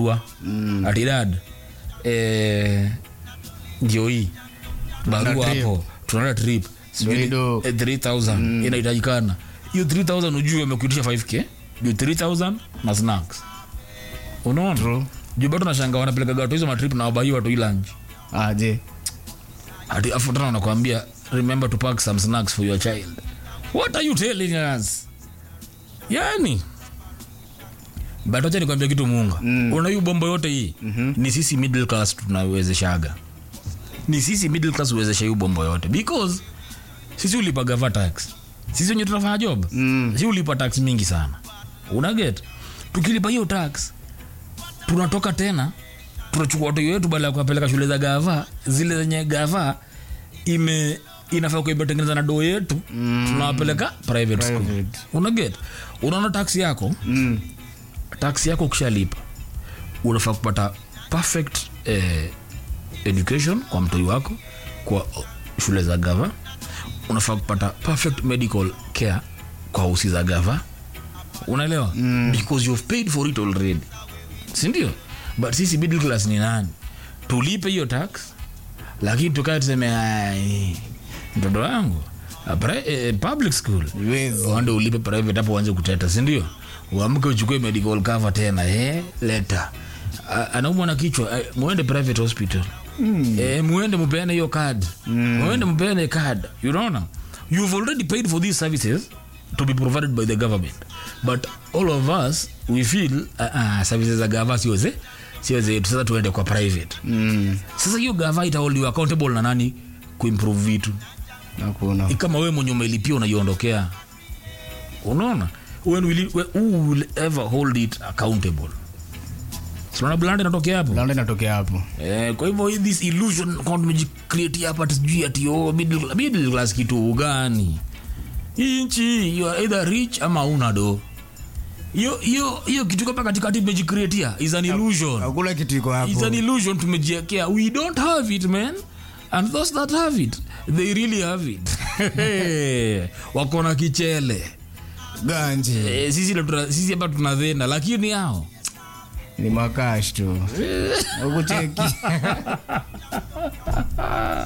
barua mm. ati dad eh, ndio hii barua trip. hapo tunaenda trip sijui Ndio. eh, 3000 inahitajikana hiyo 3000 ujue amekuitisha 5k juu 3000 na snacks unaona True. juu bado nashanga wanapeleka watu hizo matrip na wabai watu hii lunch aje ati afu tena wanakuambia remember to pack some snacks for your child what are you telling us yani but wacha nikwambia kitu muunga mm. una hiyo bombo yote hii mm-hmm. ni sisi middle class tunawezeshaga ni sisi middle class uwezesha hiyo bombo yote because sisi ulipa gava tax sisi wenye tunafanya job mm. si ulipa tax mingi sana unaget tukilipa hiyo tax tunatoka tena tunachukua watoto wetu baada ya kuwapeleka shule za gava zile zenye gava ime inafaa kuwa imetengeneza na doo yetu mm. tunawapeleka private, school Private. unaget unaona tax yako mm. tax yako ukishalipa unafaa kupata perfect eh, education kwa mtoi wako kwa oh, shule za gava unafaa kupata perfect medical care kwa hosi za gava unaelewa mm. because you've paid for it already sindio but sisi middle class ni nani tulipe hiyo tax lakini tukae tuseme "Ai, mtoto wangu a pri- eh, public school Iwezi. uende ulipe private hapo uanze kuteta sindio uamke uchukue medical cover tena eh, leta A- anaumwa na kichwa eh, muende private hospital mm. eh, muende mupeane hiyo card mm. muende mupeane card you know you've already paid for these services to be provided by the government but all of us we feel uh, uh, services za gava sio ze sio zetu sasa tuende kwa private mm. sasa hiyo gava itaholdiwa accountable na nani kuimprove vitu nakuna Ni kama wewe mwenye umelipia unaiondokea unaona when will, it- when, who will ever hold it accountable sinaona blanda inatokea hapo landa inatokea hapo eh, kwa hivyo hii this illusion kwa tumejicreate hapa ati sijui ati oh, middle, middle class kitu gani hii nchi you are either rich ama una do hiyo hiyo hiyo kitu kama katikati tumejicreatea is an illusion hakuna kitu iko It's hapo an illusion tumejiekea we don't have it man and those that have it they really have it wako na kichele ganji Eh, sisi ndo tuna- sisi hapa tunadhena lakini hao ni makash tu ukucheki